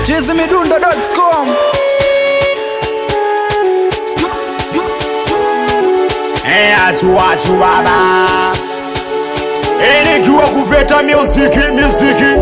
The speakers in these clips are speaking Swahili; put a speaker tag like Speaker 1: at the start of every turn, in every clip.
Speaker 1: chizimidundo.com
Speaker 2: Eh, achua achua baba Eh, nikiwa kuveta muziki muziki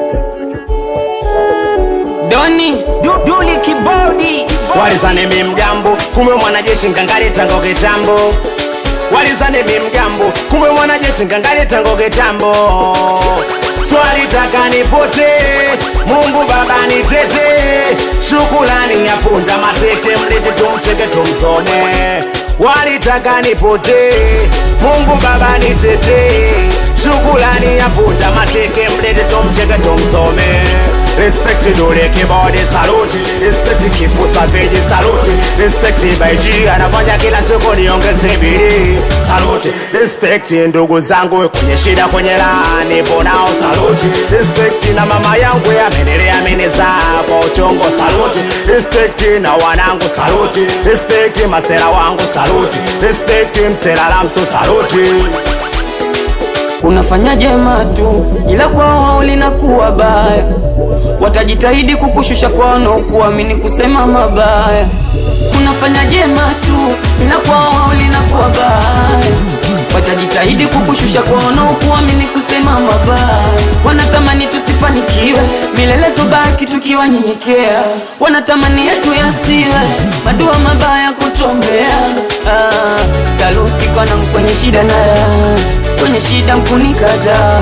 Speaker 3: Doni du, Duli kibodi
Speaker 2: walizane mi mgambo kumbe mwanajeshi ngangale tango kitambo walizane mi mgambo kumbe mwanajeshi ngangale tango kitambo swali taka nipote mungu baba nitete shukulani ya punda matete mlete tumcheke tumsone walitaka nipote mungu baba nitete shukulani ya punda mateke mlete tumcheke tumsome Respect dole kibodi saluti Respect kifusa veji saluti Respect baiji anafanya kila siku niongeze bidii saluti Respect ndugu zangu kwenye shida kwenye raha nipo nao saluti Respect na mama yangu amenilea amenizaa kwa uchongo saluti Respect na wanangu saluti Respect masera wangu saluti Respect msera lamso saluti
Speaker 3: unafanya jema tu, ila kwao linakuwa baya. Watajitahidi kukushusha kwa wanaokuamini kusema mabaya. Unafanya jema tu, ila kwao linakuwa baya. Watajitahidi kukushusha kwa wanaokuamini kusema mabaya. Wanatamani tusifanikiwe milele, tubaki tukiwanyenyekea. Wanatamani yetu yasiwe madua mabaya kutombea. Ah, saluti kwanangu kwenye shida na raha kwenye shida mkunikata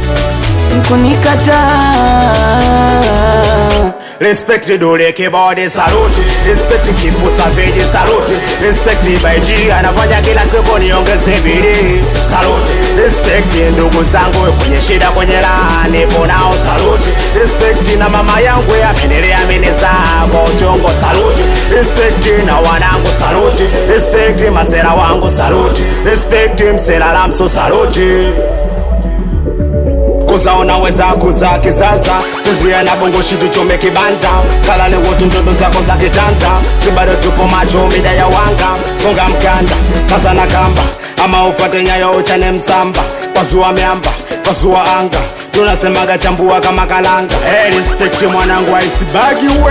Speaker 3: mkunikata
Speaker 2: Respect dole kibodi saluti Respect kifusa veji saluti Respect baiji anafanya kila siku niongeze bidii saluti Respect ndugu zangu kwenye shida kwenye raha nipo nao saluti Respect na mama yangu amenilea amenizaa kwa uchongo saluti Respect na wanangu saluti Respect masera wangu saluti Respect msera lamso saluti kuzaona weza kuza kizaza sizia na bongo shitu chome kibanda kalale wotu ndoto zako za kitanda sibado tupo macho mida ya wanga funga mkanda kaza na kamba ama ufate nyayo uchane msamba pasua miamba pasua anga tunasemaga chambua kama kalanga hey, respect mwanangu aisibagi we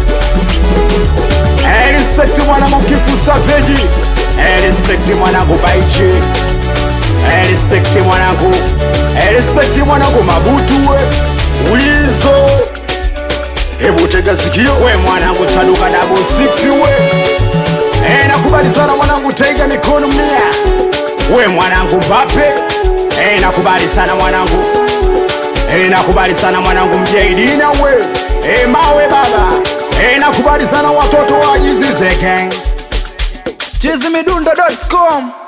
Speaker 2: hey, respect mwanangu kifusa veji hey, respect mwanangu baichi hey, respect mwanangu hey, respect mwanangu mabutu we wizo hebu tega sikio we mwanangu chaluka dabo 6 we hey, nakubali sana mwanangu tega mikono mia we mwanangu mbape hey, nakubali sana mwanangu hey, nakubali sana mwanangu mjaidina we hey, mawe baba hey, nakubali sana watoto wa jizize gang
Speaker 1: chizimidundo.com